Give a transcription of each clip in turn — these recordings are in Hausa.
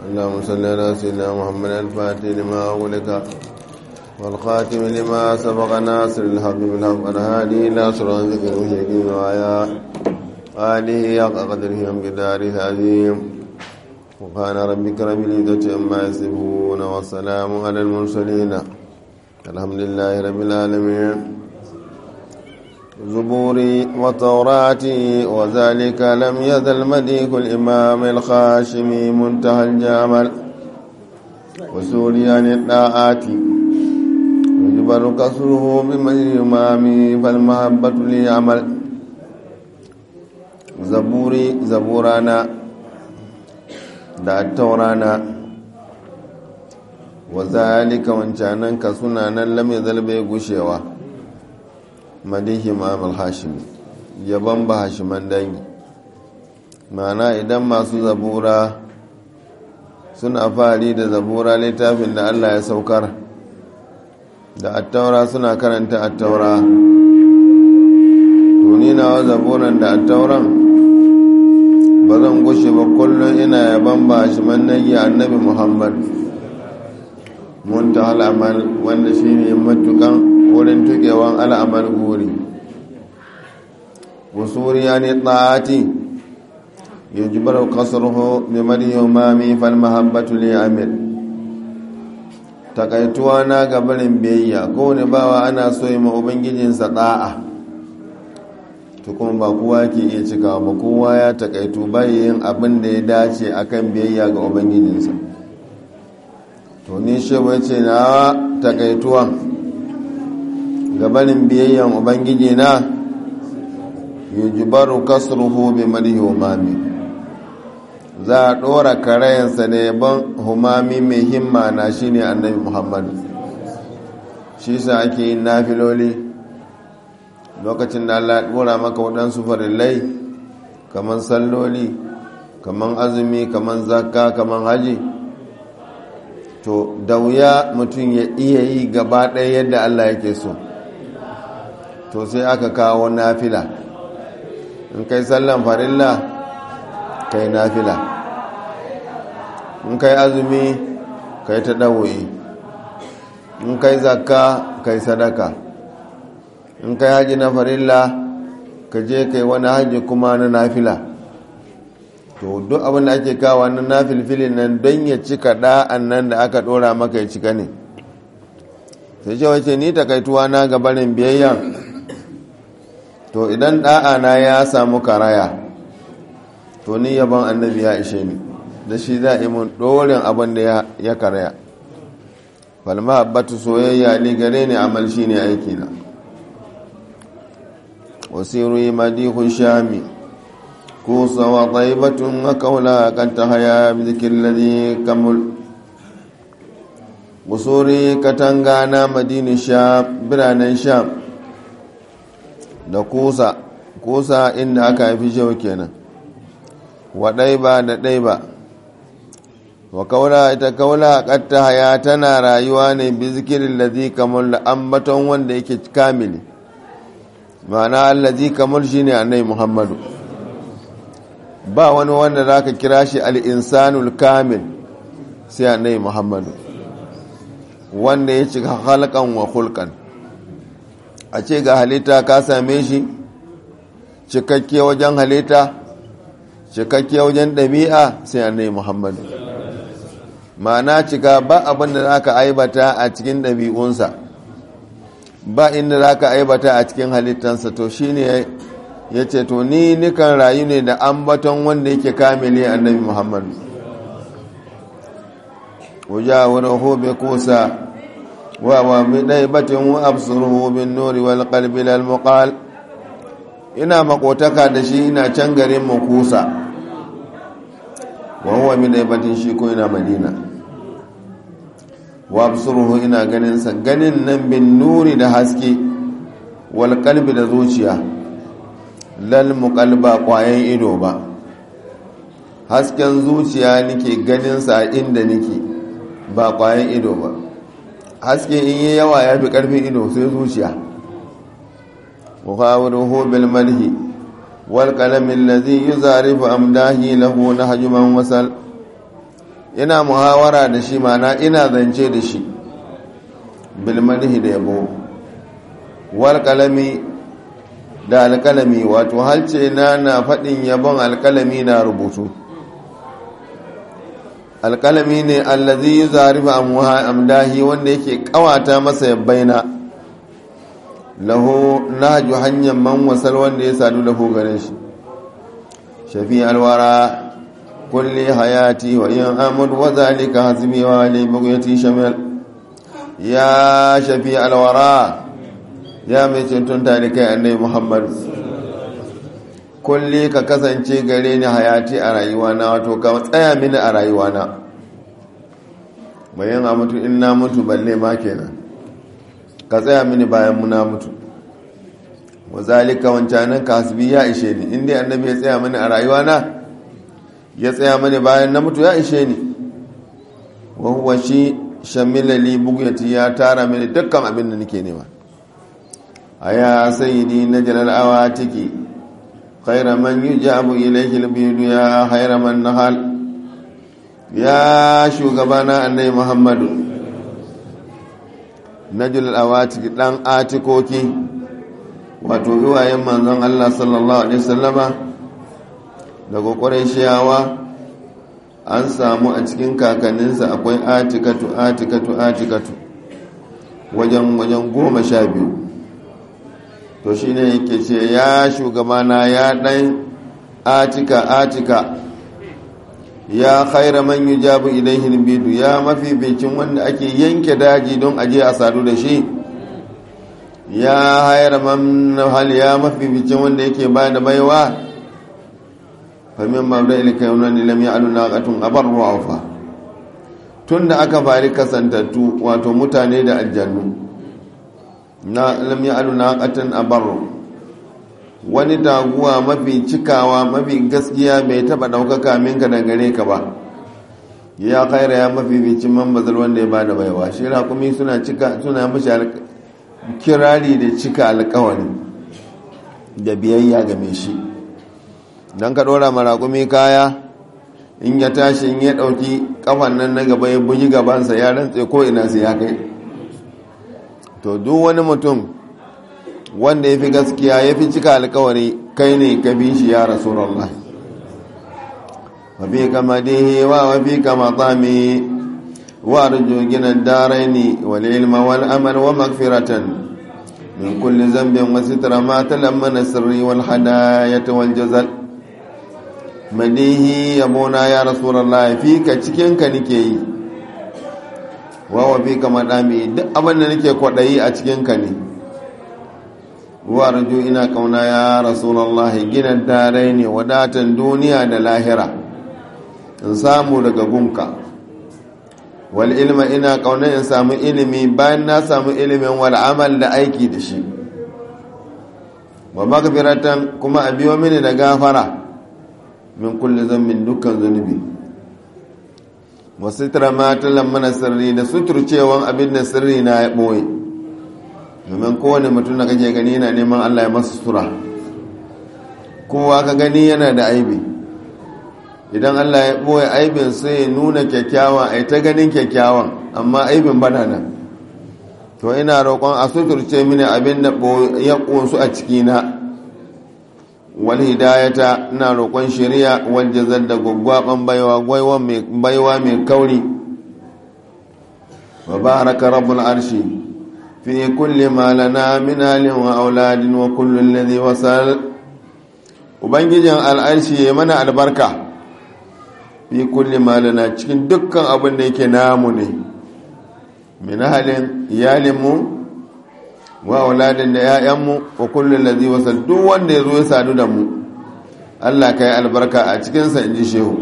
اللهم صل على سيدنا محمد الفاتح لما أغلق والخاتم لما سبق ناصر الحق بالحق والهادي إلى صراطك المستقيم وعلى آله حق قدره ومقداره العظيم وكان ربك رب العزة عما يصفون والسلام على المرسلين الحمد لله رب العالمين زبوري وتوراتي وذلك لم يزل مديك الإمام الخاشمي منتهى الجمل وسوريان الطاعات يجبر كسره بمجر الإمام فالمحبة لي عمل زبوري زبورانا da taurana wa zalika wancanan ka suna nan lamai zalbe gushewa madihi ma'amal hashimi yaban ba hashiman dangi mana idan masu zabura suna fari da zabura littafin da allah ya saukar da attaura suna karanta attaura tunina wa zaburan da attauran ba zan gushe ba kullum ina yaban ba shi mannayi annabi muhammad munta al'amal wanda shi ne matukan wurin tukewan al'amal guri wasuri ya ne ɗati ya ji bar kasarho mai mariyo mami fal mahabbatu li amir takaituwa na gabarin biyayya kowane bawa ana so yi ma ubangijinsa ɗa'a to kuma ba kowa ke iya cikawa ba kowa ya takaitu bayan abin da ya dace akan biyayya ga ubangijinsa to ni shewa ce na takaituwa gabanin biyayyan ubangiji na yujibaru kasruhu bi madihi humami za a ɗora karayensa da yaban humami mai himma na shine annabi muhammadu shi sa ake yin nafiloli lokacin da Allah ɗora maka waɗansu farillai kamar salloli kamar azumi kamar zakka kamar haji to da wuya mutum ya iya yi gaba ɗaya yadda Allah yake so to sai aka kawo nafila in kai sallan farilla kai nafila in kai azumi kai ta ɗawoyi in kai zakka kai sadaka in kai haji na farilla ka je kai wani haji kuma na nafila to duk abin da ake kawo na nafilfilin nan don ya cika da'an nan da aka dora maka ya cika ne sai ce wace ni takaituwa na gabanin biyayya to idan da'a na ya samu karaya to ni yaban annabi ya ishe ni da shi za a yi mun dorin abin da ya karaya falma abbatu soyayya ne gare ni amal shi ne aikina wasiru madihu shami kusa wa taibatun akaula kan ta haya bizikin ladhi kamul busuri katanga na madini sham biranen sham da kusa kusa inda aka haifi shau kenan wa ɗaiba da ɗaiba wa kaula ita kaula katta haya tana rayuwa ne bizikirin ladhi kamul da ambaton wanda yake kamili ma'ana allazi kamar shi ne annai muhammadu ba wani wanda za ka kira shi al'insanul kamil sai annai muhammadu wanda ya cika halkan wa hulkan a ce ga halitta ka same shi cikakke wajen halitta cikakke wajen ɗabi'a sai annai muhammadu ma'ana cika ba abin da za ka aibata a cikin ɗabi'unsa ba inda za ka aibata a cikin halittansa to shi ne ya ce to ni nikan rayu ne da ambaton wanda yake kamile annabi muhammad wuja wani hobe kusa wa wa mi ɗai batin wa absuru bin nuri wal qalbi lal muqal ina makotaka da shi ina can garin mu kusa wa huwa mi ɗai batin shi ko ina madina wa absuruhu ina ganin sa ganin nan bin nuri da haske wal qalbi da zuciya lal muqalba kwayan ido ba hasken zuciya nake ganin sa inda nake ba kwayan ido ba haske in yi yawa ya fi karfin ido sai zuciya wa qawluhu bil madhi wal qalam alladhi yuzarifu amdahi lahu nahjuman wasal ina muhawara da shi mana ina zance da shi bilmanihi da yabo wal kalami da alkalami wato halce na na faɗin yabon alkalami na rubutu alkalami ne allazi yi zarifa amdahi wanda yake kawata masa yabbaina lahu nahju hanyar man wasal wanda ya sadu lahu gare shi shafi alwara kulli hayati wa yin amud wa zalika hasbi wa li bughyati shamil ya shafi alwara ya mai ceton talikai annabi muhammad kulli ka kasance gare ni hayati a rayuwana wato ka tsaya mini a rayuwana bayan a mutu in na mutu balle ma kenan ka tsaya mini bayan muna mutu wazalika wancanin kasbi ya ishe ni inda annabi ya tsaya mini a rayuwana ya tsaya mini bayan na mutu ya ishe ni wahuwa shi shamilali buguyati ya tara mini dukkan abin da nake nema a ya sayidi na jalal awa tiki خير من يجاب إليه البيد يا خير من نهال يا شوغبانا أني محمد نجل الأواتك دان آتكوكي wato iwayen manzon Allah sallallahu alaihi wasallama daga ƙurayshiyawa an samu a cikin kakanninsa akwai atikatu atikatu atikatu wajen wajen goma sha biyu to shi ne yake ce ya shugabana ya ɗan atika atika ya khaira man yi jabu ilaihin bidu ya mafi bincin wanda ake yanke daji don aje a sadu da shi ya haira man hal ya mafi bincin wanda yake ba da baiwa famin mabda ilika yau nan lam ya alu naqatun abar ru'afa tun da aka fari kasantattu wato mutane da aljannu na lam ya'alu naqatan abarru wani taguwa mafi cikawa mafi gaskiya bai taba daukaka minka da gare ka ba ya khaira ya mafi bicin man bazal wanda ya bada baiwa shi raƙumi suna cika suna mishi kirari da cika alƙawari da biyayya ga mai shi dan ka dora ma raƙumi kaya in ya tashi in ya dauki kafan nan na gaba ya bugi gabansa ya rantse ko ina sai ya kai to duk wani mutum wanda ya fi gaskiya ya fi cika alkawari kai ne ka bi shi ya rasulallah wafi kama dihi wa wafi kama tsami wa arju ginan daraini wal ilma wal amal wa magfiratan min kulli zambin wa sitra ma talammana sirri wal hadayata wal jazal madihi yabona ya rasulallah fi ka cikin ka nike yi wawa fi kama dami duk abin da nake kwaɗayi a cikinka ne wa raju ina kauna ya rasulallah gina dare ne wadatan duniya da lahira in samu daga gunka wal ilma ina kauna in samu ilimi bayan na samu ilimin wal amal da aiki da shi wa magfiratan kuma a biyo mini da gafara min kulli zambin dukkan zunubi wasu matalan mana sirri da suturcewan abin da sirri na ya ɓoye domin kowane mutum da kake gani yana neman allah ya masu sutura kowa ka gani yana da aibi idan allah ya ɓoye aibin sai ya nuna kyakkyawan ai ta ganin kyakkyawan amma aibin bana nan to ina roƙon a suturce mini abin da ya ƙunsu a cikina wal hidayata ina roƙon shari'a wal jazal da gwaggwaban baiwa baiwa mai kauri wa baraka rabbul arshi fi kulli ma lana min alin wa auladin wa kullu alladhi wasal ubangijin al'arshi ya mana albarka fi kulli ma lana cikin dukkan abin da yake namu ne min halin iyalinmu wa auladin da ‘ya'yanmu wa kullum lazi wasal duk wanda ya zo ya sadu da mu Allah ka yi albarka a cikinsa in ji shehu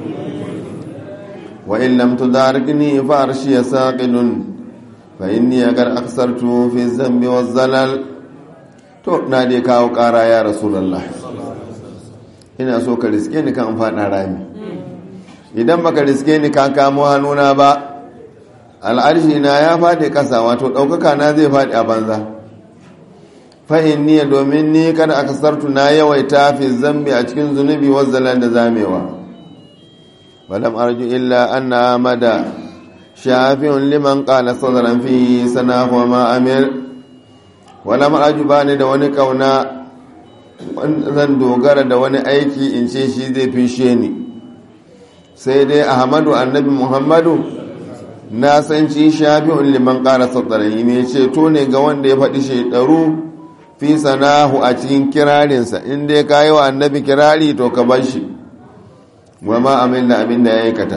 wa in lam tudarikni fa arshi ya saqilun fa inni agar aksartu fi zambi wa zalal to na dai kawo ƙara ya rasulullah ina so ka riske ni kan faɗa rami idan baka riske ni kan kamo hannuna ba al'arshi na ya faɗi ƙasa wato ɗaukaka na zai faɗi a banza fa'in niya domin ni kada aka sartu na yawaita fi zambi a cikin zunubi wazzalan da zamewa ولم أرجو إلا أن أحمد شافع لمن قال صدرا فيه سناه وما أمر ولم أرجو باني da wani kauna zan dogara da wani aiki in ce shi zai fishe ni sai dai ahmadu annabi muhammadu na san ci shafi'un liman ƙara sassarari mai ceto ne ga wanda ya faɗi shaidaru fi sanahu a cikin kirarinsa inda ya kayi wa annabi kirari to ka bar shi wa ma amin da abin da ya aikata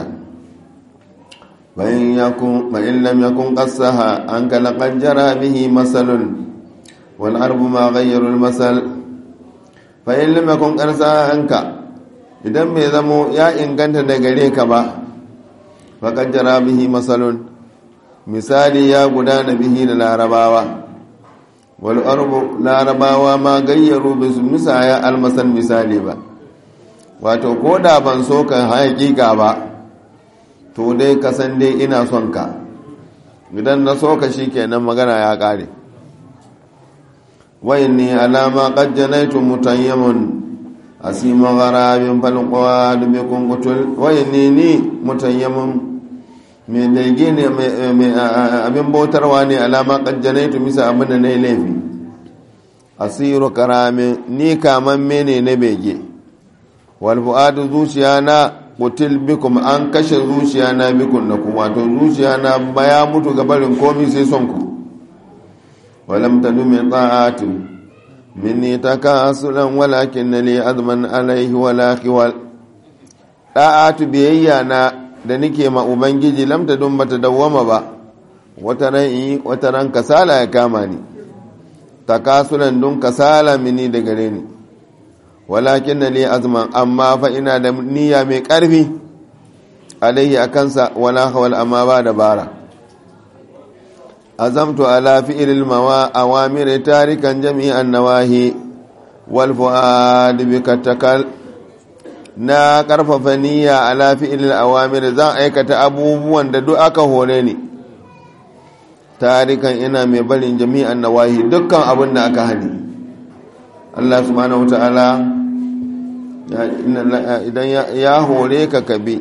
bayan lam yakun qassaha an kala qajjara bihi masalun wal arbu ma ghayyaru al masal fa in lam yakun qarsa anka idan bai zamo ya inganta da gare ka ba fa qajjara bihi masalun misali ya gudana bihi da larabawa wal arbu larabawa ma gayyaru bis misaya al masal misali ba wato ko da ban so ka hakika ba to dai ka san dai ina son ka idan na so ka shikenan magana ya kare وإني على ما قد جنيت متيم أسيم غراب فالقواد بكم قتل وإني ني متيم من دلجين أبن بوترواني على ما قد جنيت مسا أبن نيليفي أسير كرام ني كامن مني نبيجي والفؤاد zuciyana kutil bikum an kashe zuciyana bikun na kuma to zuciyana baya mutu gabarin komi sai son ku ولم تدم طاعات مني تكاسلا ولكن لي أذما عليه ولا خوال طاعات بيي na da nike ma ubangiji lam ta dun bata dawwama ba wata ran wata ran kasala ya kama ni takasulan dun kasala mini da gare ni walakin li azman amma fa ina da niyya mai karfi alaihi akansa wala hawal amma ba da bara azamtu ala fi'il mawa awamir tarikan jami'an nawahi wal fuad bikatakal na karfafa niyya ala fi'il awamir zan aikata abubuwan da duk aka hore ni tarikan ina mai barin jami'an nawahi dukkan abin da aka hani Allah subhanahu wata'ala idan ya hore ka kabi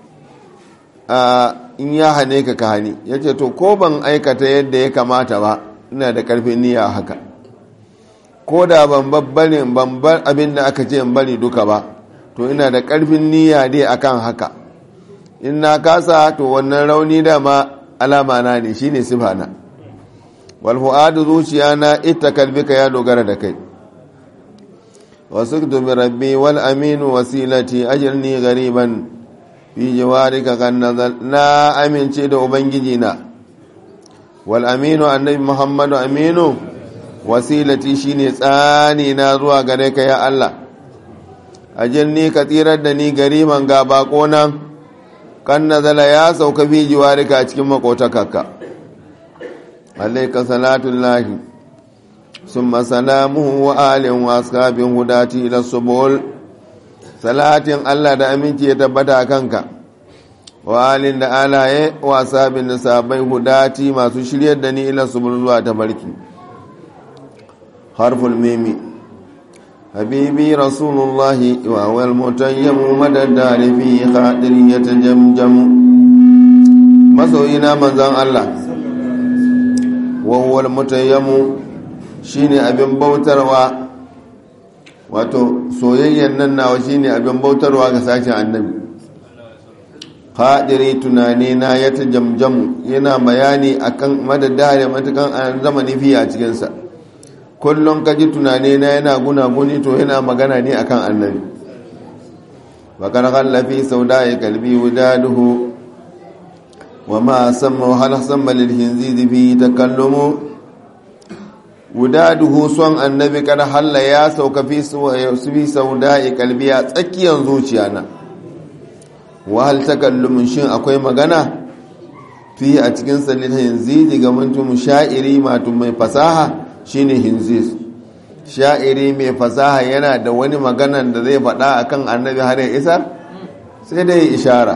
in ya hane ka ka hani ya ce to ko ban aikata yadda ya kamata ba ina da karfin niyya haka ko da ban babbarin ban bar abin da aka ce in bari duka ba to ina da karfin niyya dai akan haka in na kasa to wannan rauni dama alama na ne shine sifana wal fuadu zuciya na ita kalbika ya dogara da kai wasu bi rabbi wal aminu wasilati ajirni gariban fi jawarika kan nazar na amince da ubangiji na wal aminu annabi muhammadu aminu wasilati shine tsani na zuwa gare ka ya Allah ajirni ka tsirar da ni gariman ga bako nan kan nazala ya sauka fi jiwarika a cikin makotakaka alaika salatullahi summa salamuhu wa alin wa ashabin hudati ila subul salatin Allah da aminci ya tabbata kanka wa alin da alaye wa ashabin da sabai hudati masu shiryar da ni ila subul zuwa tabarki harful mimi حبيبي رسول الله وهو المتيم مدى الدار في خاطر يتجمجم مسوينا من زان الله وهو المتيم shine abin bautarwa wato soyayyen nan nawa shine abin bautarwa ga sashen annabi hadiri tunani na ya tajamjamu yana bayani akan madadare matukan an zamani fiye a cikinsa kullum kaji tunane na yana gunaguni to yana magana ne akan annabi bakar hallafi sau da ya kalbi wudaduhu wa ma samma hal samma lil hinzizi fi takallumu wudaduhu son annabi kar halla ya sauka fi fi sau da ya kalbi a tsakiyar zuciya na wa hal takallumun shin akwai magana fi a cikin salil hinzizi ga mutum sha'iri matum mai fasaha shine hinzis sha'iri mai fasaha yana da wani maganan da zai faɗa akan annabi har ya isar sai dai ishara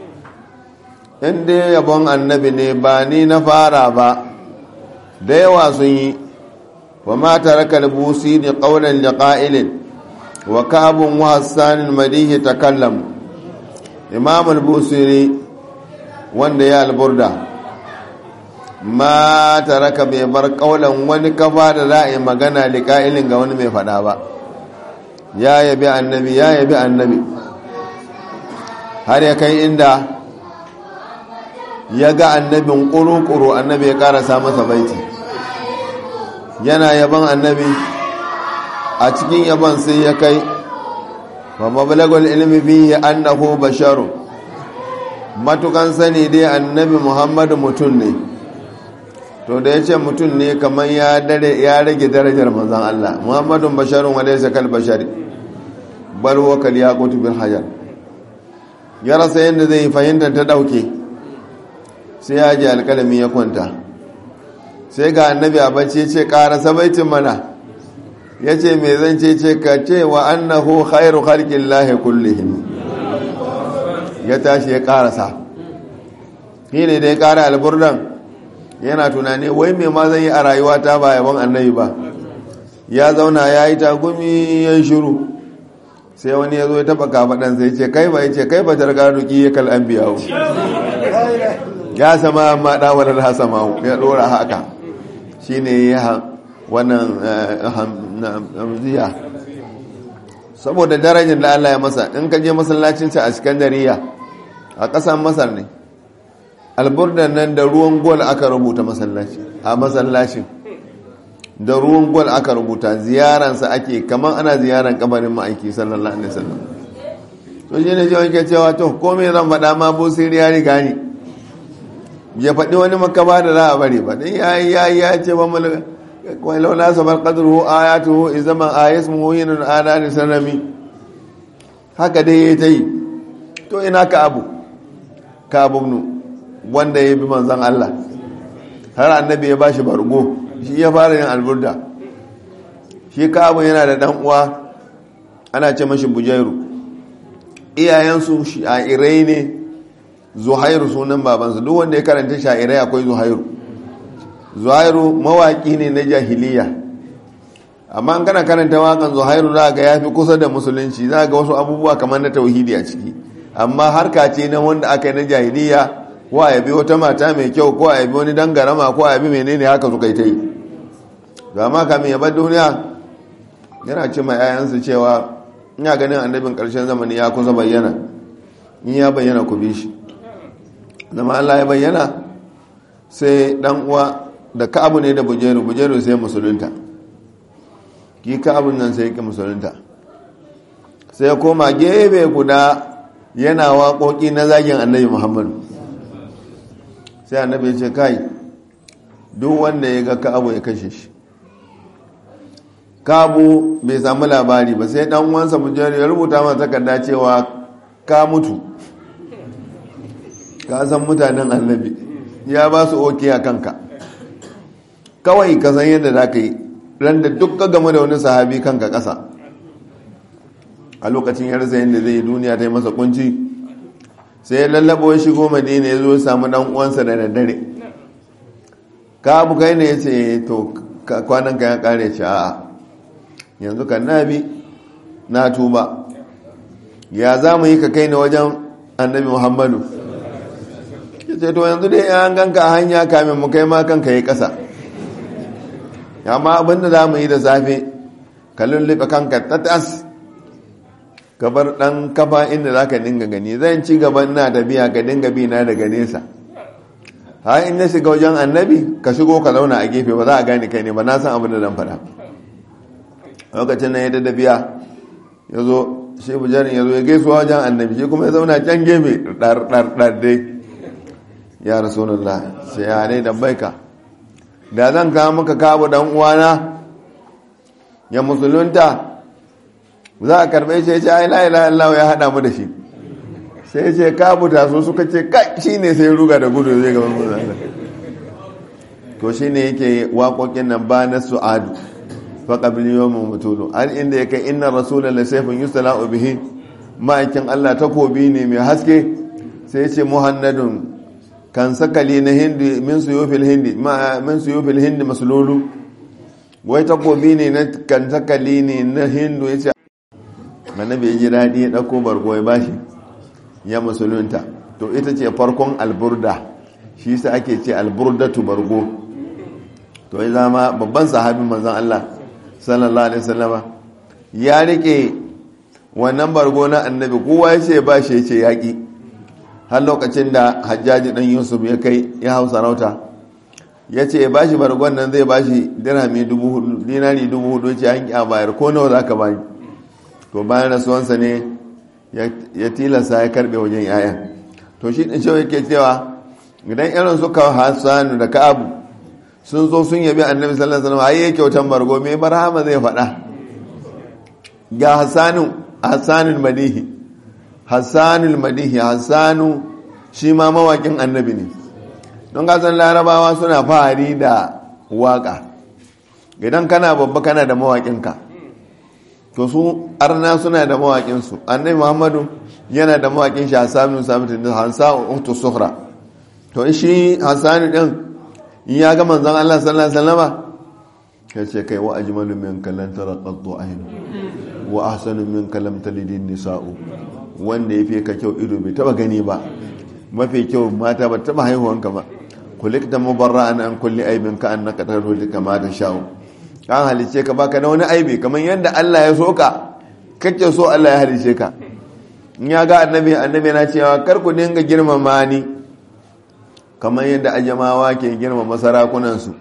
inda yabon annabi ne ba ni na fara ba da yawa sun yi wa mata raka busi ne ƙaunar da ƙa'ilin wa kabin wa hassanin madihi ta kallam imam al-busiri wanda ya alburda ma taraka bai bar kaulan wani kafa da za a yi magana liƙa'ilin ga wani mai faɗa ba ya yabi annabi ya yabi annabi har ya kai inda ya ga annabin ƙuru-ƙuru annabi ya ƙarasa masa baiti yana yaban annabi a cikin yaban sai ya kai wa mabalagul ilmi bihi annahu basharu matukan sani dai annabi muhammadu mutum ne to da ya ce mutum ne kamar ya rage darajar manzan Allah muhammadun basharun wadai sakal bashari bal wakal ya kutu bil hajar ya rasa yadda zai fahimtar ta dauke sai ya ji alkalami ya kwanta sai ga annabi a bacci ce karasa baitin mana ya ce mai zan ce ce ka ce wa annahu khairu khalqin lahi kullihim ya tashi ya karasa shi ne da ya kara alburdan yana tunani wai mai ma zan yi a rayuwa ta ba yaban annabi ba ya zauna ya yi tagumi ya yi shiru sai wani ya zo ya taba kafaɗan sai ce kai ba ya ce kai ba targa duki ya kal an biya ya sama amma ɗawarar hasama ya ɗora haka shi ne ya wannan hamziya saboda darajar da Allah ya masa in ka je masallacinsa a Iskandariya a ƙasar Masar ne alburdan nan da ruwan gol aka rubuta masallaci a masallacin da ruwan gol aka rubuta ziyaransa ake kamar ana ziyaran kabarin ma'aiki sallallahu alaihi wasallam to shi ne jiwon ke cewa to komai zan faɗa ma busiri ya riga ni ya faɗi wani makaba da za a bari ba dan ya ya ya ce ba mulka ولو ناسب قدره آياته إذا ما آيس مهين آنان سنمي haka dai ya ta yi to ina ka abu ka abubnu wanda ya bi manzan Allah har annabi ya bashi bargo shi ya fara yin alburda shi ka abu yana da dan uwa ana ce mashi bujairu iyayensu sha'irai ne zuhairu sunan babansu duk wanda ya karanta sha'irai akwai zuhairu zuhairu mawaki ne na jahiliya amma an kana karanta wakan zuhairu za ga ya fi kusa da musulunci za ga wasu abubuwa kamar na tauhidi a ciki amma harka ce na wanda aka yi na jahiliya ko a yabi wata mata mai kyau ko a yabi wani dangarama ko a yabi menene haka suka yi ta yi amma kamin ya bar duniya yana ce ma 'ya'yansu cewa ina ganin annabin ƙarshen zamani ya kusa bayyana in ya bayyana ku bi shi zama Allah ya bayyana sai dan uwa da ka'abu ne da bujeru bujeru sai musulunta ki ka'abun nan sai ki musulunta sai ya koma gefe guda yana waƙoƙi na zagin annabi muhammadu sai annabi ya ce kai duk wanda ya ga ka'abu ya kashe shi ka'abu bai samu labari ba sai dan uwansa bujeru ya rubuta masa takarda cewa ka mutu ka san mutanen annabi ya ba su oke a kanka kawai ka san yadda za ka yi ran da duk ka game da wani sahabi kanka ƙasa a lokacin ya rasa yadda zai yi duniya ta yi masa kunci sai ya lallabo ya shigo madina ya zo ya samu dan uwansa da daddare ka abu kai ne ya ce to kwanan ka ya kare ce a'a yanzu kan nabi na tuba ya za mu yi ka kai ni wajen annabi muhammadu ya ce to yanzu dai an ganka a hanya kamin mu kai ma kanka yi ƙasa amma abinda za mu yi da safe ka lullube kanka tatas ka bar ɗan kafa inda za ka dinga gani zan ci gaban na tafiya ka dinga bi na daga nesa ha in na shiga wajen annabi ka shigo ka zauna a gefe ba za a gane kai ne ba na san abin da zan faɗa lokacin na ya da tafiya ya zo shi bujarin ya zo ya gaisuwa wajen annabi shi kuma ya zauna can gefe ɗar dai ya rasulullah sai ya ne da baika da zan kawo maka kawo dan uwana ya musulunta za a karbe shi ce ai la ilaha illallah ya hada mu da shi sai ce ka buta su suka ce kai shine sai ruga da gudu zai gaban mu to shine yake waƙoƙin nan ba na su'adu fa qabli yawmin mutulu an inda yake inna rasulullahi sayfun yustala'u bihi ma'aikin Allah takobi ne mai haske sai ce muhannadun kan sakali na hindi min suyufil hindi min suyufil hindi maslulu wai takobi ne na kan sakali ne na hindu yace annabi ya ji dadi ya dauko bargo ya bashi ya musulunta to ita ce farkon alburda shi sa ake ce alburdatu bargo to ya zama babban sahabin manzan Allah sallallahu alaihi wasallama ya rike wannan bargo na annabi kowa ya ce ba shi ya ce yaƙi har lokacin da hajjaji ɗan yusuf ya kai ya hau sarauta ya ce ba shi bargon nan zai ba shi dirhami dubu hudu dinari dubu hudu ce an a bayar ko nawa za ka bani to bayan rasuwansa ne ya tilasta ya karbe wajen yayan to shi ɗin shawai ke cewa idan irin suka hassanu da ka'abu sun zo sun yabi annabi sallallahu alaihi wasallam ayi kyautan bargo me barhama zai faɗa ga hassanu hassanul madihi hassanul madihi hassanu shi ma mawakin annabi ne don kasan larabawa suna fahari da waka idan kana babba kana da mawakinka to su arna suna da mawakinsu annabi muhammadu yana da mawakin shi hassanu sabitin da hansa utu suhra to shi hassanu din in ya ga manzon Allah sallallahu alaihi wasallama ya ce kai wa ajmalu min kallan taraqatu aynu wa ahsanu min kalam talidin nisa'u wanda yafi ka kyau ido bai taba gani ba mafi kyau mata ba taba haihuwanka ba kulikta mubarra'an an kulli aibin ka annaka tarhudu kama ta sha'u kan halice ka baka da wani aibi kamar yadda Allah ya so ka kake so Allah ya halice ka in ya ga annabi annabi na cewa kar ku dinga girmama ni kamar yadda ajamawa ke girmama sarakunan su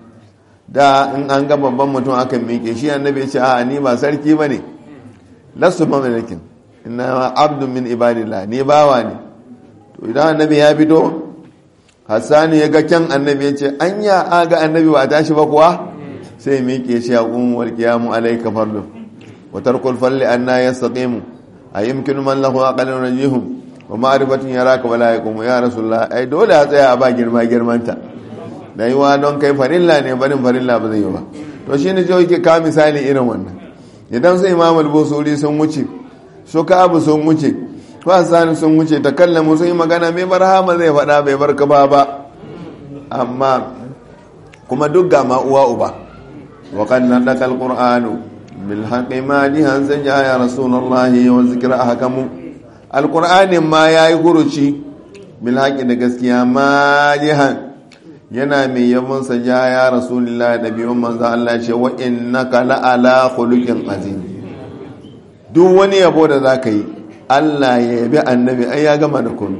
da in an ga babban mutum aka miƙe shi annabi ya ce a ni ba sarki bane lasu mamalakin inna abdun min ibadillah ni bawa ne to idan annabi ya fito hassani ya ga kyan annabi ya ce anya aga annabi ba tashi ba kuwa sai miƙe shi a ƙunwar kiyamu alaika farlu wa tarkul falli anna yastaqimu a yumkinu man lahu aqalun rajihum wa ma'rifatun yaraka wala yaqumu ya rasulullah ai dole a tsaya a ba girma girmanta da yiwa don kai farilla ne barin farilla ba zai yi ba to shine je yake ka misali irin wannan idan su imam al-busuri sun wuce su ka abu sun wuce sani sun wuce ta kallamu sun yi magana mai barhama zai faɗa bai bar ka ba ba amma kuma duk ga ma uwa uba wa kan nan da alqur'anu bil haqqi ma dihan sanja ya rasulullahi wa zikra ahkamu alqur'anin ma yayi huruci bil haqqi da gaskiya ma dihan yana mai yabon sanja ya rasulullahi da biyun manzo Allah ce wa innaka la ala khuluqin azim duk wani yabo da zaka yi Allah ya yabi annabi ai ya gama da kunu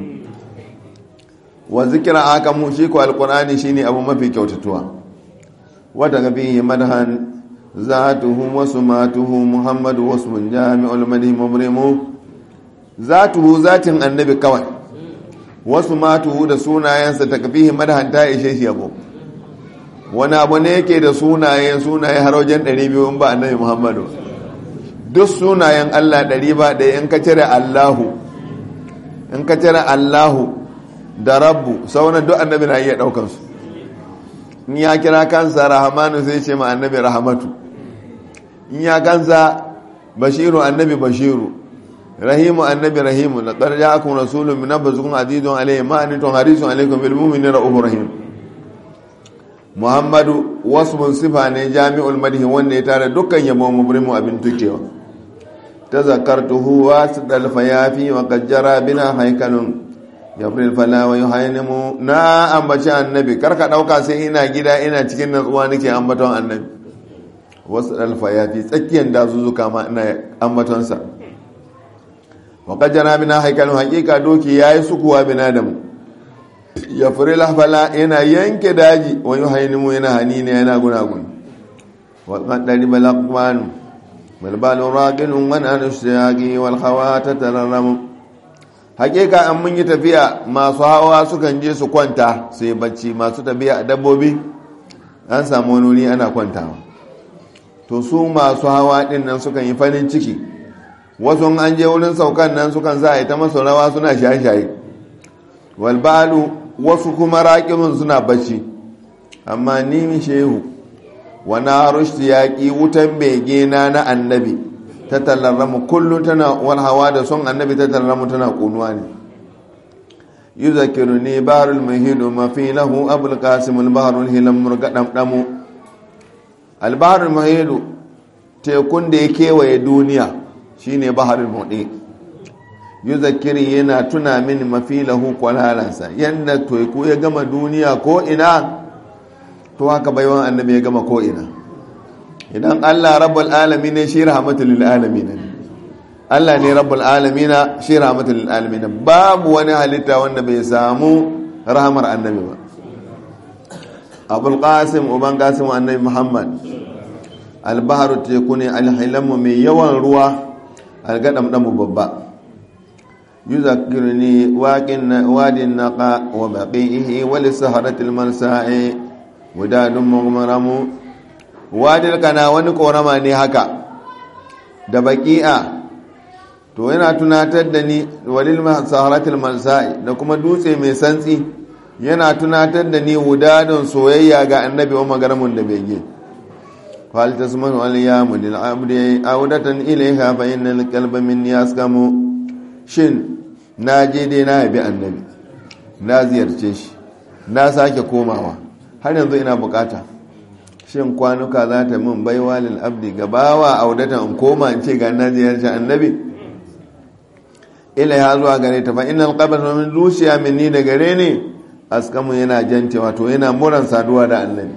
wa zikira aka mu shi ko alqur'ani shine abu mafi kyautatuwa wa daga bihi madhan zatuhu wa sumatuhu muhammadu wasmun jami'ul madhi mubrimu zatuhu zatin annabi kawai wa sumatuhu da sunayensa takbihi madhan ta ishe shi yabo wani abu ne yake da sunaye sunaye har wajen 200 in ba annabi muhammadu duk sunayen Allah ɗari ba ɗaya in ka cire Allahu in ka cire Allahu da Rabbu sauran duk annabi na iya ɗaukansu in ya kira kansa rahamanu sai ce ma annabi rahamatu in ya kansa bashiru annabi bashiru rahimu annabi rahimu la qad ja'akum rasulun min anfusikum azizun alayhi ma antum harisun alaykum bil mu'minina ra'ufur rahim muhammadu wasmun sifa ne jami'ul madhi wanda ya tare dukkan yabo mubrimu abin tukewa تذكرته واسد الفيافي وقد جرى بنا هيكل يبري الفلا ويهينم نا ambaci annabi karka dauka sai ina gida ina cikin natsuwa nake ambaton annabi wasu alfayafi tsakiyar dazuzzuka ma ina ambaton sa wa qad jara bina haikalun haqiqa doki yayi sukuwa bina da mu ya fure lafala yana yanke daji wa yuhaynimu yana hanini yana gunagun wa qad dariba laqmanu والبال راقل من أن الشياقي والخوات تتررم حقيقة أن من يتفيا ما صحوا سكن جي سكوانتا سيبتشي ما ستفيا دبوبي an samu wani wuri ana kwantawa to su masu hawa din nan sukan yi farin ciki wasu an je wurin saukan nan sukan za a yi ta masu rawa suna shaye-shaye walbalu wasu kuma raƙimin suna bacci amma ni shehu wana rushti yaƙi wutan bege na na annabi ta tallarramu kullum tana wal hawa da son annabi ta tallarramu tana kunuwa ne yuzakiru ne barul mahidu mafi lahu abul qasimul baharul hilam murgadam damu al baharul mahidu tekun da ya kewaye duniya shine baharul mudi yuzakkiri yana tuna min mafilahu kwalalansa yadda teku ya gama duniya ko ina to haka baiwan annabi ya gama ko ina idan Allah rabbul alamin ne shi rahmatul lil alamin ne Allah ne rabbul alamin shi rahmatul lil alamin babu wani halitta wanda bai samu rahmar annabi ba abul qasim uban qasim annabi muhammad al-bahru teku ne al-hilamu mai yawan ruwa al-gadam damu babba يذكرني وادي النقاء وبقيه ولسهرة المرساء وداد مغمرم وادي القنا wani korama ne haka da baqi'a to yana tunatar da ni walil saharatul malsa'i da kuma dutse mai santsi yana tunatar da ni wudadun soyayya ga annabi wa magaramun da bege fal tasmanu al yamu lil abdi awdatan ilayha fa innal qalba minni yaskamu shin na je dai na yabi annabi na ziyarce shi na sake komawa har yanzu ina bukata shin kwanuka za ta min baiwa lil abdi gabawa audatan in koma in ce ga na ziyarci annabi ila ya zuwa gare ta fa innal qabr min zuciya minni da gare ne askamu yana jante wato yana muran saduwa da annabi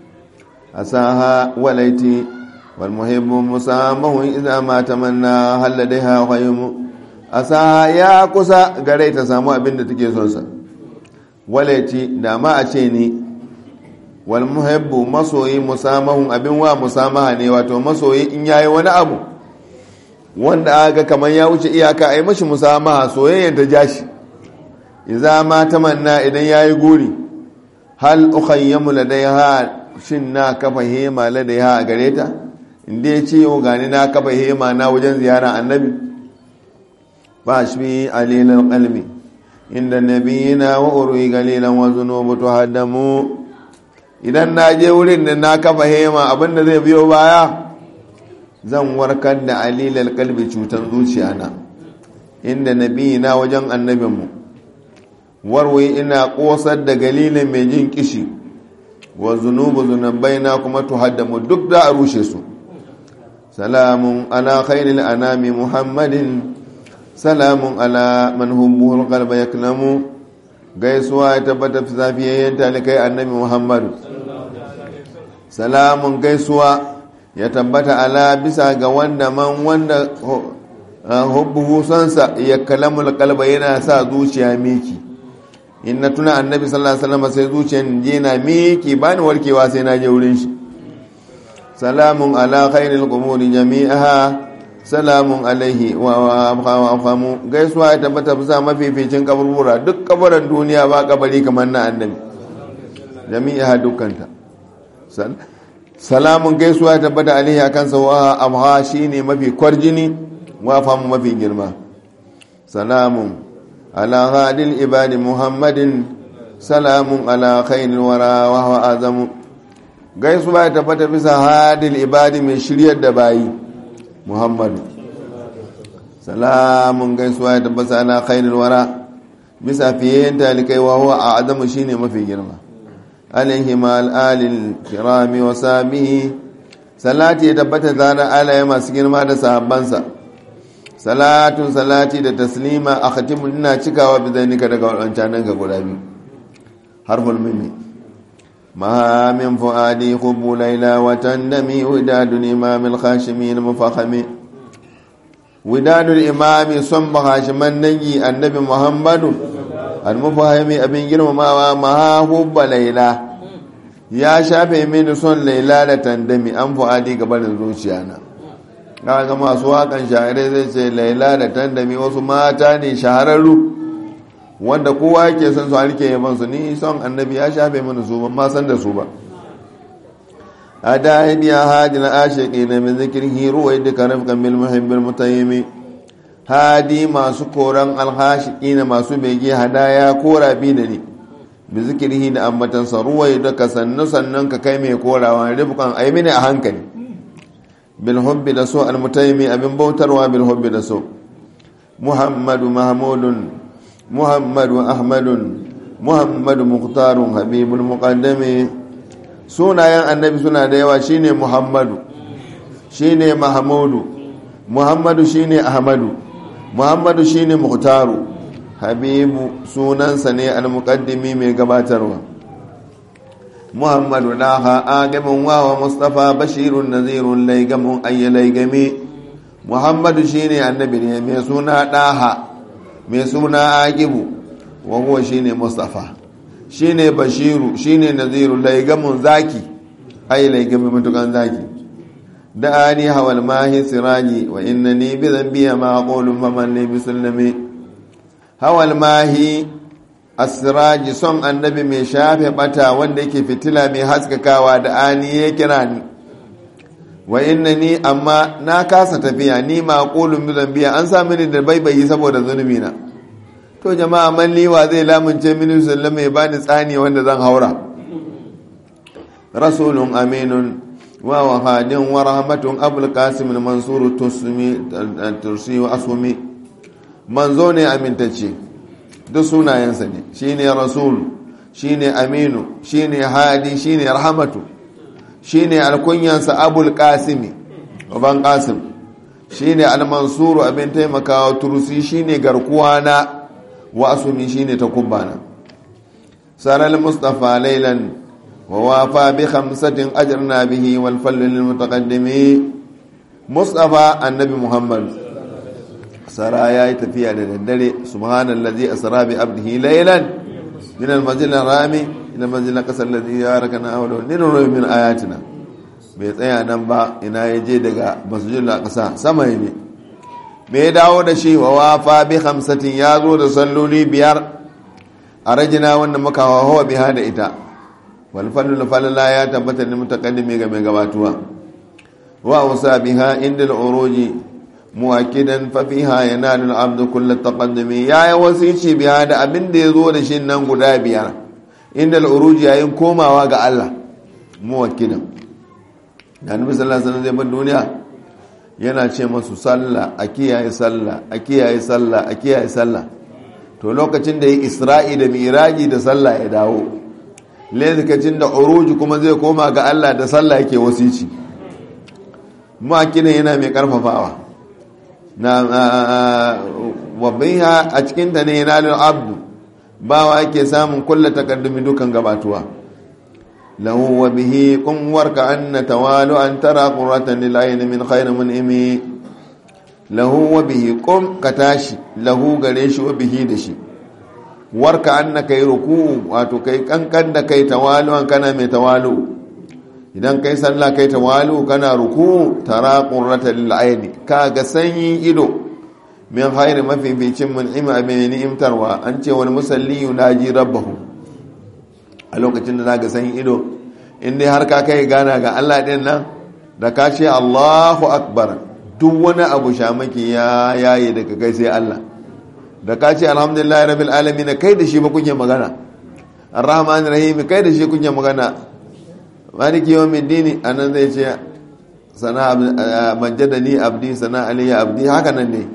asaha walaiti wal muhibbu musamahu idza ma tamanna halladaiha khaymu asa ya kusa gare ta samu abin da take son sa walaiti da ma a ce ni wal muhibbu masoyi musamahun abin wa musamaha ne wato masoyi in yayi wani abu wanda aga kamar ya wuce iyaka ai mashi musamaha soyayyen ta jashi idza ma tamanna idan yayi guri hal ukhayyamu ladaiha shin na kafa hema ladaiha a gare ta inda ya ce yau gani na kafa hema na wajen ziyara annabi ba shi alilan qalbi inda nabiyina wa urwi qalilan wa zunubu tuhaddamu idan na je wurin da na kafa hema abinda zai biyo baya zan warkar da alilal kalbi cutar zuciya na inda nabiyina wajen annabinmu warwai ina kosar da galilin mai jin kishi wa zunubu zunubai na kuma tuhaddamu duk da a rushe su salamun ala khairil anami muhammadin salamun ala man hubbuhul qalba yaklamu gaisuwa ya tabbata fi zafiyayyen talikai annabi muhammadu salamun gaisuwa ya tabbata ala bisa ga wanda man wanda hubbuhu sansa ya kalamul kalba yana sa zuciya miki in na tuna annabi sallallahu alaihi wasallam sai zuciyan je na miki bani warkewa sai na je wurin shi salamun ala khairil qumuri jami'aha salamun alaihi wa afamu gaisuwa ya tabbata bisa mafificin kaburbura duk kabarin duniya ba kabari kamar na annabi jami'a dukkanta salamun gaisuwa ya tabbata alaihi a kansa wa amha shine mafi kwarjini wa afamu mafi girma salamun ala hadil ibadi muhammadin salamun ala khairil wara wa huwa azamu gaisuwa ya tabbata bisa hadil ibadi mai shiryar da bayi muhammadu salamun gaisuwa ya tabbata ala khairul wara bisa fiye talikai wa huwa a adamu shine mafi girma alaihi mal alil kirami wa sabihi salati ya tabbata zana alaye masu girma da sahabbansa salatun salati da taslima a khatimun ina cikawa bizainika daga wadancanan ga guda biyu harful mimi ما من فؤادي خب ليلى وتندمي وداد الإمام الخاشمي المفخم وداد الإمام صنب خاشما نجي النبي محمد المفهم أبن جرم ما ما حب ليلى ya shafe mini son laila da tandami an fu'adi gabanin zuciyana kaga masu wakan shahararre zai ce laila da tandami wasu mata ne shahararru wanda kowa yake son su harke yaban su ni son annabi ya shafe mana su ban ma san da su ba a da'id ya hadi na ashiqi na min zikrihi ruwai duka rafqan bil muhibbil mutayyimi hadi masu koran alhashiqi na masu bege hadaya kora bi da ni bi zikrihi da ambatan sa ruwai duka sannu sannan ka kai mai korawa rifqan ai mini a hankali bil hubbi da so al mutayyimi abin bautarwa bil hubbi da so muhammadu mahmudun محمد أحمد محمد مختار حبيب المقدم sunayen annabi suna da yawa shine muhammadu shine mahmudu muhammadu shine ahmadu muhammadu shine muhtaru habibu sunansa ne al-muqaddimi mai gabatarwa muhammadu daha agamin wawa mustafa bashirun nazirun laigamun ayya laigami muhammadu shine annabi ne mai suna daha mai suna agibu wa huwa shine mustafa shine bashiru shine naziru laigamun zaki ayya laigami mutukan zaki da'ani hawal mahi siraji wa innani bi dhanbi ma aqulu faman li bisallami hawal mahi asiraji son annabi mai shafe bata wanda yake fitila mai haskakawa da ani ya kira ni wa inna ni amma na kasa tafiya ni maqulun bi zambiya an sa mini da baibayi saboda zunubi na to jama'a man liwa zai lamunce mini sallama ya bani tsani wanda zan haura rasulun aminun wa wahadin wa rahmatun abul qasim mansur tusmi tursi wa asumi manzo ne amintacce duk sunayensa ne shine rasul shine aminu shine hadi shine rahmatu shine alkunyansa abul qasimi baban qasim shine almansuru abin taimakawa turusi shine garkuwa na wa asumi shine takubbana saral mustafa laylan wa wafa bi khamsatin ajrna bihi wal fal lil mutaqaddimi mustafa annabi muhammad sara ya yi tafiya da daddare subhanallazi asra bi abdihi laylan min al-masjid al-harami ila al-masjid al-aqsa alladhi yarakana hawla nuru min ayatina bai tsaya nan ba ina ya je daga masjid al-aqsa sama ne me ya dawo da shi wa wafa bi khamsatin ya zo da salloli biyar a rajina wanda muka hawa biha da ita wal fallu falala ya tabbata ne mutaqaddimi ga mai gabatuwa wa usa biha inda al-uruji muwakidan fafiha yanalu al-abdu kull taqaddumi ya yi wasici biya da abin da yazo da shi nan guda biyar inda al-uruj yayin komawa ga Allah muwakidan da annabi sallallahu alaihi wasallam zai bar duniya yana ce masu sallah a kiyaye sallah a kiyaye sallah a kiyaye sallah to lokacin da yi isra'i da miraji da sallah ya dawo lokacin da uruj kuma zai koma ga Allah da sallah yake wasici muwakidan yana mai karfafawa na wabiha a cikinta ne yanalin abdu bawa ake samun kulla takaddumi dukan gabatuwa lahu wa bihi kun warka anna tawalu an tara qurratan lil ayn min khayr mun'imi lahu wa bihi qum ka tashi lahu gare shi wa bihi da shi warka anna kai ruku wato kai kankan da kai tawalu an kana mai tawalu idan kai sallah kai tawalu kana ruku tara qurratan lil ayn ka ga sanyin ido min hayri mafificin mun'ima mai ni'imtarwa an ce wani musalli yunaji rabbahu a lokacin da zaka sanyin ido in dai har ka kai gana ga Allah din nan da ka ce Allahu akbar duk wani abu shamaki ya yaye daga kai sai Allah da ka ce alhamdulillah rabbil alamin kai da shi ba kuke magana arrahmanir rahim kai da shi kuke magana maliki yawmin dini anan zai ce sana majjadani abdi sana aliya abdi haka nan ne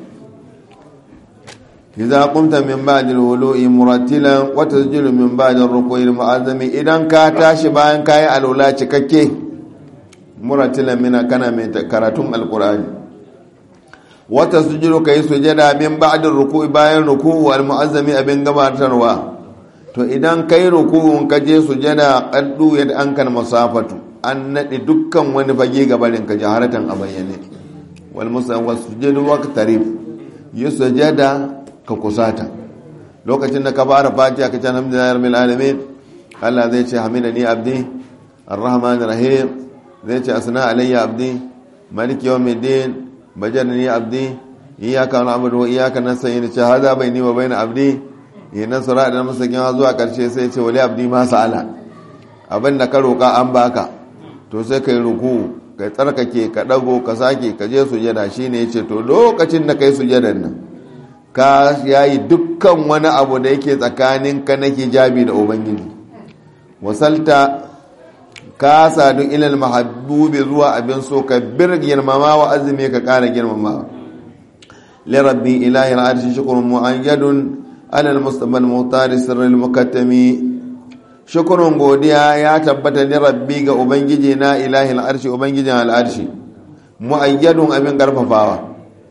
idza qumta min ba'di al-wulu'i murattilan wa tasjudu min ba'di ar-ruku'i al-mu'azzami idan ka tashi bayan kai alula cikakke murattilan mina kana mai karatun alqur'ani wa tasjudu kai sujada min ba'di ar-ruku'i bayan ruku'u al-mu'azzami abin gabatarwa to idan kai ruku'un ka je sujada qaddu yad an kan masafatu an nade dukkan wani fage gabarin ka jaharatan a bayyane wal musawwa sujudu waqtarib yusjada ka kusata lokacin da ka fara fatiha ka ce alhamdulillahi rabbil alamin Allah zai ce hamidani abdi arrahmanir rahim zai ce asna alayya abdi maliki yawmiddin bajadani abdi iyyaka na'budu wa iyyaka nasta'in ce hada baini wa baina abdi yana sura da masakin zuwa karshe sai ce wali abdi ma sa'ala abin da ka roka an baka to sai kai ruku kai tsarkake ka dago ka sake ka je sujada shine yace to lokacin da kai sujadan nan ka yayi dukkan wani abu da yake tsakanin ka na hijabi da ubangiji wasalta ka sadu ilal mahabbubi zuwa abin so ka bir girmama wa azumi ka kara girmama li rabbi ilahi al'arshi shukrun mu'ayyadun ala al-mustafa al-muhtari sirr al-mukattami shukrun godiya ya tabbata li rabbi ga ubangiji na ilahi al'arshi ubangijin al'arshi mu'ayyadun abin karfafawa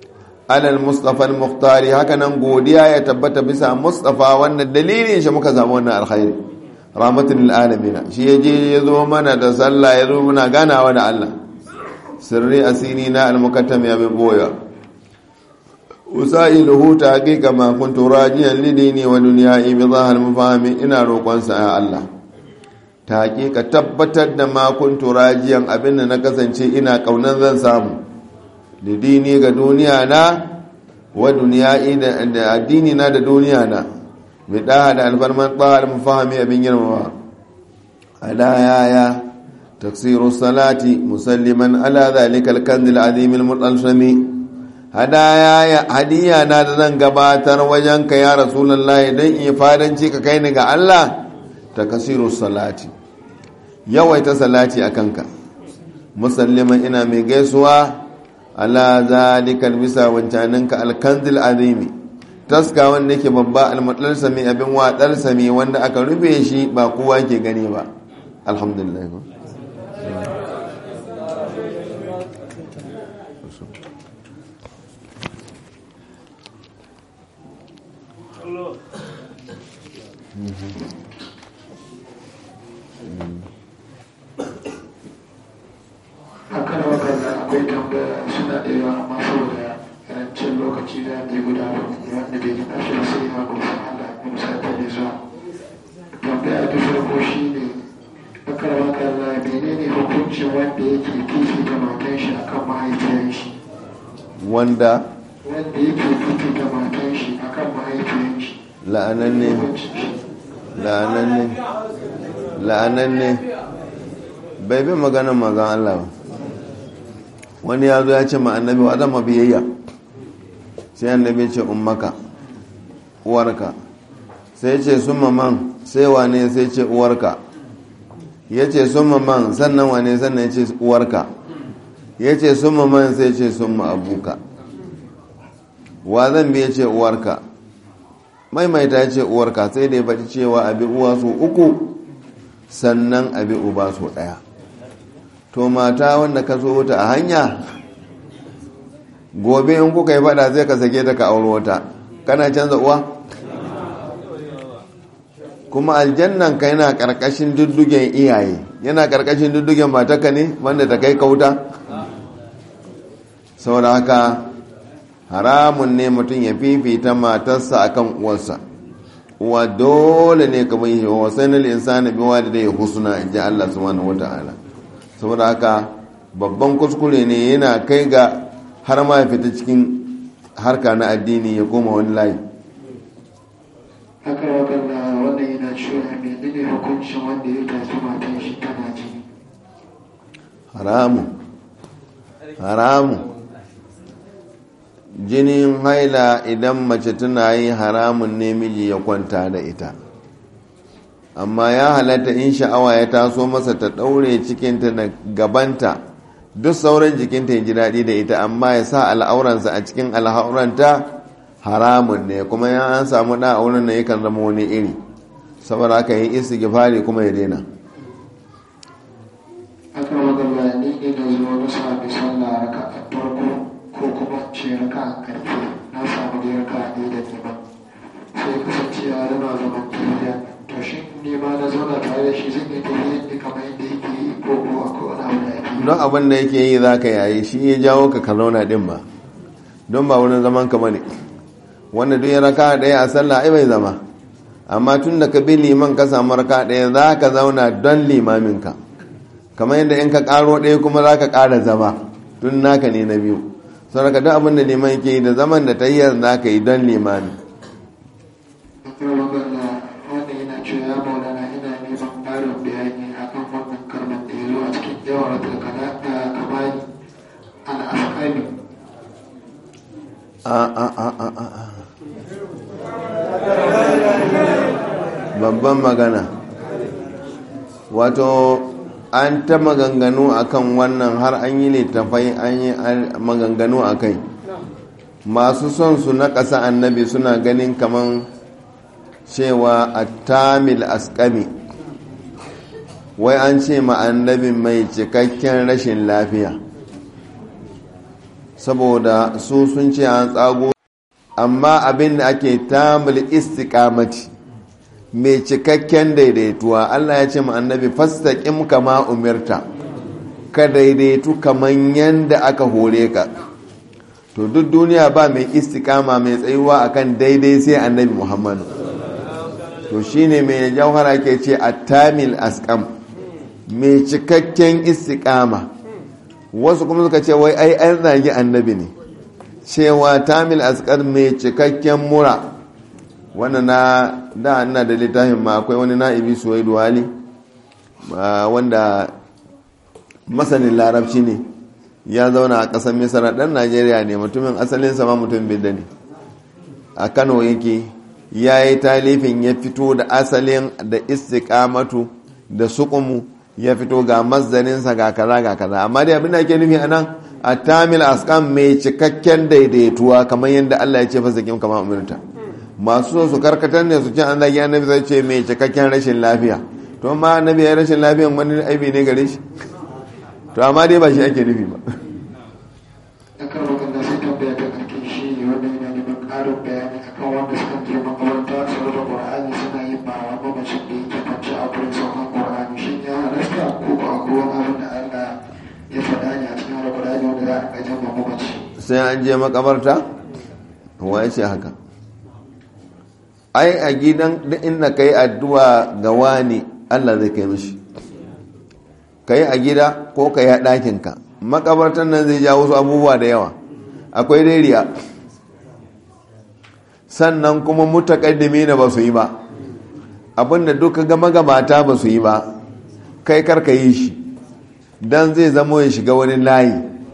alal mustafa al-muhtari haka nan godiya ya tabbata bisa mustafa wannan dalilin shi muka samu wannan alkhairi rahmatul lil alamin shi yaje yazo mana da sallah yazo muna ganawa da Allah sirri asini na al-mukattam ya bin boya usailuhu taqiqa ma kuntu rajiyan lidini wa dunya'i bi zahar mafahimi ina roƙon sa ya Allah taqiqa tabbatar da ma kuntu rajiyan abinda na kasance ina kaunan zan samu lidini ga duniya na wa dunya'i da addini na da duniya na bi da da alfarman tsahar mafahimi abin girmama ala yaya taksiru salati musalliman ala zalika al-kanz al-azim al-mutalsami hadaya hadiya na da zan gabatar wajen ka ya rasulullahi don in fadanci ka kai ni ga Allah takasiru salati yawaita salati akan ka musalliman ina mai gaisuwa ala zalikal bisa wancaninka alkanzil azimi taska wanda yake babba almutlal sami abin watsar sami wanda aka rufe shi ba kowa ke gani ba alhamdulillah akan wakanda akwai tambaya suna da yawa amma saboda karancin lokaci da ne guda wanda bai gina shi sai ya gosa Allah ya musa ta ne zuwa tambaya ta farko shi ne akan wakanda menene hukuncin wanda yake fifita matan shi akan mahaifiyar shi wanda wanda yake fifita matan shi akan mahaifiyar shi la'ananne hukuncin shi la'ananne la'ananne bai bi maganin magan Allah ba wani ya zo ya ce ma annabi wa zama biyayya sai annabi ce ummaka uwarka sai ce summa man sai wane sai ce uwarka ya ce summa man sannan wane sannan ya ce uwarka ya ce summa man sai ce summa abuka wa zan biya ce uwarka maimaita ya ce uwarka sai da ya faɗi cewa abi uwa su uku sannan abi uba su ɗaya to mata wanda ka so wuta a hanya gobe in kuka yi fada zai ka sake ta ka auro wata kana canza uwa kuma aljannan ka yana karkashin duddugen iyaye yana karkashin duddugen mataka ne wanda ta kai kauta saboda haka haramun ne mutum ya fifita matarsa akan uwarsa uwa dole ne kamar yi wa sanar insani biwa da dai husna in ji Allah subhanahu wata'ala saboda haka babban kuskure ne yana kai ga har ma ya fita cikin harka na addini ya koma wani layi akan wakanda wannan yana cewa menene hukuncin wanda ya tafi matan shi tana jini haramu haramu jinin haila idan mace tana yi haramun ne miji ya kwanta da ita amma ya halatta in sha'awa ya taso masa ta ɗaure cikinta da gabanta duk sauran jikinta ya ji daɗi da ita amma ya sa al'auransa a cikin al'auranta haramun ne kuma ya an samu ɗan auren na yakan zama wani iri saboda haka yi isi gifari kuma ya daina aka magana ni ne da zuwa na sami sallah raka a farko ko kuma ce raka a karfe na samu da raka a ɗaya da neman sai kasance ya rana zaman tafiya to shi ne ma na zauna tare da shi zan yi tafiya ne kamar yadda yake yi ko kuwa ko wani abu da ake yi don abin da yake yi za ka yayi shi ya jawo ka kalona ɗin ba don ba wurin zaman ka bane wanda duk ya raka ɗaya a sallah ai bai zama amma tun da ka bi liman ka samu raka ɗaya za ka zauna don limaminka kamar yadda in ka ƙaro ɗaya kuma za ka ƙara zama tun naka ne na biyu saboda duk abin da liman yake yi da zaman da tayyar za ka yi don limami akwai magana wanda yana cewa ya maulana ina neman ƙarin bayani akan wannan kalmar da ya zo a cikin jawar da kamani al'afkani a a a a a a babban magana wato an ta maganganu akan wannan har an yi littafai an yi maganganu a kai masu son su na ƙasa annabi suna ganin kaman cewa a tamil askami wai an ce ma annabi mai cikakken rashin lafiya saboda su sun ce an tsago amma abin da ake tamil istiqamati mai cikakken daidaituwa Allah ya ce ma annabi fastaqim kama umirta ka daidaitu kaman yanda aka hore ka to duk duniya ba mai istikama mai tsayuwa akan daidai sai annabi Muhammadu to shine mai jauhara ke ce attamil askam mai cikakken istikama wasu kuma suka ce wai ai an zagi annabi ne cewa tamil askar mai cikakken mura wannan na da ina da littafin ma akwai wani na'ibi suwaidu wali wanda masanin larabci ne ya zauna a ƙasar misra ɗan najeriya ne mutumin asalin sama mutum bidda ne a kano yake ya yi talifin ya fito da asalin da istikamatu da sukumu ya fito ga mazdaninsa ga kaza ga kaza amma dai abin da ake nufi a nan a tamil askan mai cikakken daidaituwa kamar yadda allah ya ce fasa kim kama umarta masu so su karkatar ne su ce an zagi annabi zai ce mai cikakken rashin lafiya to ma annabi ya rashin lafiyan wani aibi ne gare shi to amma dai ba shi ake nufi ba da kan wakanda sai tambaya ta karke shi ne wanda yana neman ƙarin bayani akan wanda suka je makaranta saboda ƙur'ani suna yin ba wa mamacin da yake kwance a gurin saukan ƙur'ani shi ya halasta ko ko akwai wani abin da Allah ya faɗa ne a cikin alƙur'ani wanda za a ga jama mamaci sai an je makabarta wa ya ce haka ai a gidan duk inda ka yi addu'a ga wani Allah zai kai mishi ka yi a gida ko ka yi a ɗakinka makabartan nan zai ja wasu abubuwa da yawa akwai dairiya sannan kuma mutakaddimi na ba su yi ba abinda duka gama gabata ba su yi ba kai karka yi shi don zai zamo ya shiga wani layi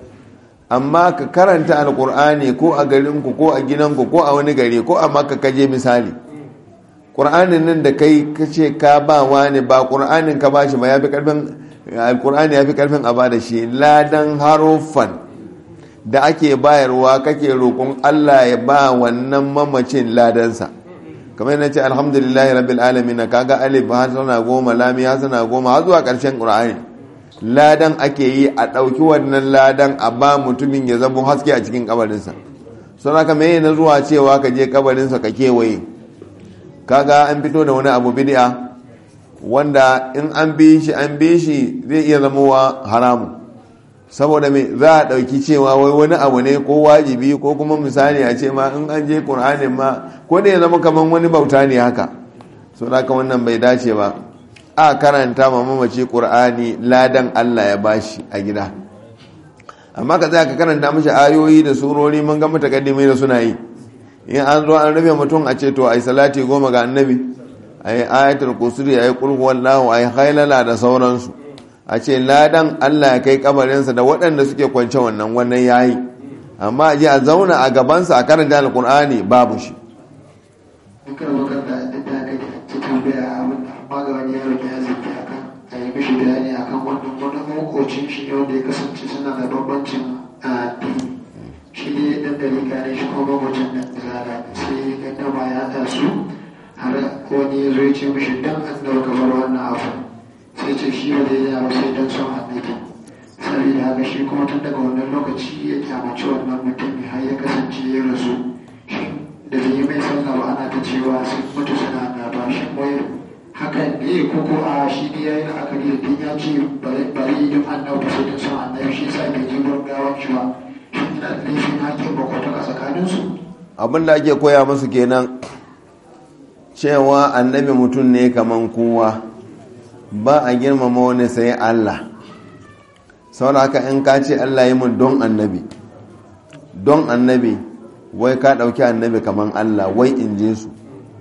amma ka karanta alkur'ani ko a garinku ko a gidanku ko a wani gari ko a maka kaje misali ƙur'anin nan da kai ka ce ka ba wani ba ƙur'anin ka ba shi ba ya fi ƙarfin alkur'ani ya fi ƙarfin a ba da shi ladan haruffan da ake bayarwa kake roƙon allah ya ba wannan mamacin ladansa kamar yana ce alhamdulillahi rabbil alamin kaga alif har sana goma lami har sana goma har zuwa ƙarshen ƙur'ani ladan ake yi a ɗauki wannan ladan a ba mutumin ya zama haske a cikin kabarinsa sun haka mai na zuwa cewa ka je kabarinsa ka kewaye kaga an fito da wani abu bidi'a wanda in an bi shi an bi shi zai iya zama wa haramu saboda mai za a ɗauki cewa wai wani abu ne ko wajibi ko kuma misali a ce ma in an je ƙur'anin ma ko da ya zama kamar wani bauta ne haka sun haka wannan bai dace ba a karanta ma mamaci ƙur'ani ladan Allah ya bashi a gida amma ka tsaya ka karanta mashi ayoyi da surori mun ga mutakaddimi da suna yi in an zo an rufe mutum a ce to ai salati goma ga annabi ai ayatul kusuri ai qul huwallahu ai hailala da sauransu a ce ladan Allah ya kai kabarinsa da waɗanda suke kwance wannan wannan yayi amma a je a zauna a gabansa a karanta alqur'ani babu shi dukkan wakar da da ta kai ta tambaya abin amma ga wani yaro da ya zaki akan a yi mishi bayani akan wannan wani makocin shi ne wanda ya kasance suna da bambancin addini shi ne dan dari kare shi kuma makocin nan zara sai ga dama ya haɗa su har wani ya zo ya ce mishi dan an dauka bar wannan abu sai ce shi ba zai yi sai dan son annabi saboda haka shi kuma tun daga wannan lokaci ya kyamaci wannan mutum har ya kasance ya rasu da bai yi mai sallah ba ana ta cewa sun mutu suna na ba shi wai hakan ne ko ko a shi ne ya yi la'akari da din ya ce bari yi don annabi sai don son annabi shi sa bai je gurin gawan shi ba shi ina da laifin hakin bakwata a tsakaninsu abin da ake koya musu kenan cewa annabi mutum ne kaman kowa ba a girmama wani sai Allah saboda haka in ka ce Allah yi mun don annabi don annabi wai ka ɗauki annabi kaman Allah wai in je su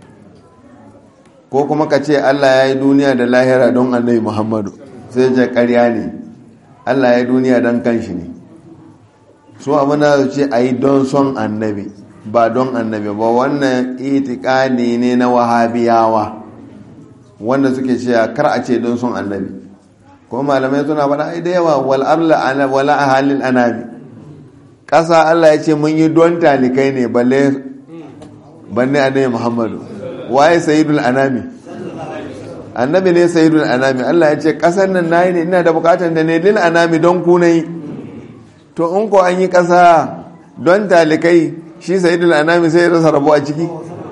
ko kuma ka ce Allah ya yi duniya da lahira don annabi Muhammadu sai je ƙarya ne Allah ya yi duniya don kanshi ne su abin da ce a yi don son annabi ba don annabi ba wannan itikadi ne na wahabiyawa wanda suke cewa kar a ce don son annabi ko malamai suna faɗa ai da yawa wal arla wala ahalil anami ƙasa Allah ya ce mun yi don talikai ne balle banne annabi Muhammadu waye sayyidul anami annabi ne sayyidul anami Allah ya ce ƙasar nan nayi ne ina da bukatar da ne lil anami don ku nayi to in ko an yi ƙasa don talikai shi sayidul anami sai ya rasa rabo a ciki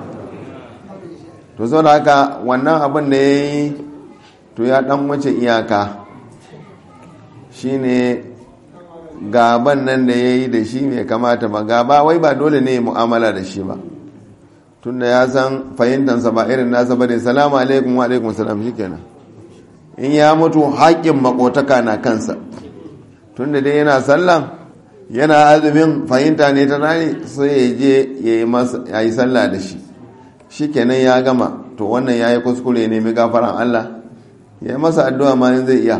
to sau da haka wannan abin da ya yi to ya dan wace iyaka shine gaban nan da ya yi da shi mai kamata ba gaba wai ba dole ne mu'amala da shi ba tunda ya san fahimtansa ba irin nasa ba da salamu alaikum wa alaikum salam shi kenan in ya mutu haƙƙin makotaka na kansa tunda dai yana sallan yana azumin fahimta ne ta nani sai ya je ya yi sallah da shi shi kenan ya gama to wannan ya yi kuskure ne mai gafaran Allah ya yi masa addu'a ma zai iya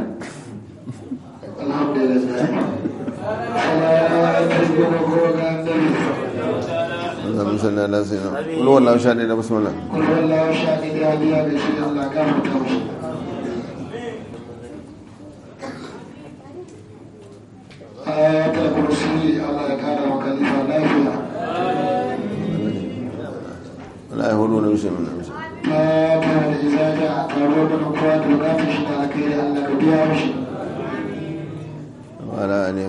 اللهم صل على سيدنا قل هو الله شاهد بسم الله قل هو الله شاهد يا بيا بشي الله كافر توشي آيات الكرسي الله يكرم وكلفة لا فيها لا يهولون بشيء من بشيء ما كان إذا جاء قالوا من أقوات وغافش لكي الله كبيا بشي وعلى آله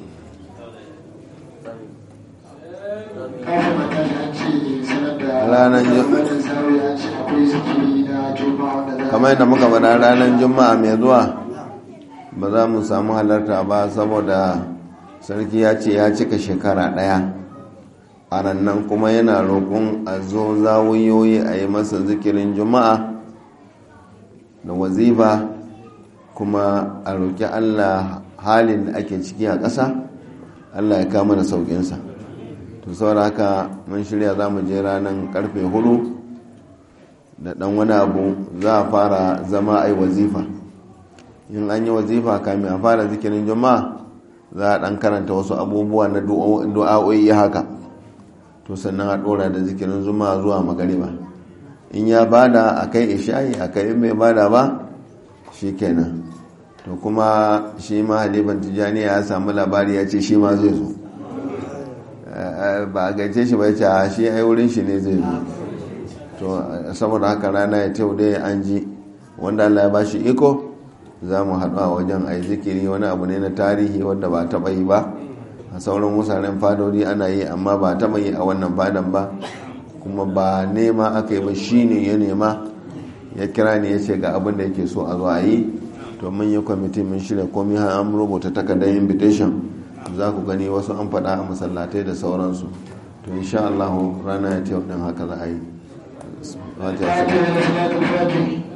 kafin a tashi an ce sanar da Ranar Ju- wannan sarari an ce akwai zikiri na juma'a wanda za a kamar yadda muka faɗa ranar juma'a mai zuwa ba za mu samu halarta ba saboda sarki ya ce ya cika shekara ɗaya a nan kuma yana roƙon a zo zawuyoyi a yi masa zikirin juma'a da wazifa kuma a roƙi allah halin da ake ciki a ƙasa allah ya kama da sauƙinsa to saboda haka mun shirya za mu je ranar karfe hudu da dan wani abu za a fara zama a yi wazifa in an yi wazifa kamin a fara zikirin juma'a za a dan karanta wasu abubuwa na du'a'o'i haka to sannan a dora da zikirin juma'a zuwa magariba in ya bada a kai isha'i a kai mai bada ba shi kenan to kuma shi ma halifan tijjani ya samu labari ya ce shi ma zai zo ba a gaice shi ba ya ce a shi ai wurin shi ne zai zo to saboda haka rana ya tew dai an ji wanda Allah ya ba shi iko za mu haɗu a wajen a zikiri wani abu ne na tarihi wanda ba taɓa yi ba a sauran wusaren fadodi ana yi amma ba taɓa yi a wannan fadan ba kuma ba nema aka yi ba shi ne ya nema ya kira ne ya ce ga abin da yake so a zo a yi to mun yi kwamiti mun shirya komai har an rubuta takardar invitation za ku gani wasu an faɗa a masallatai da sauransu to insha Allah rana ya tew din haka za a yi آيات الفاتح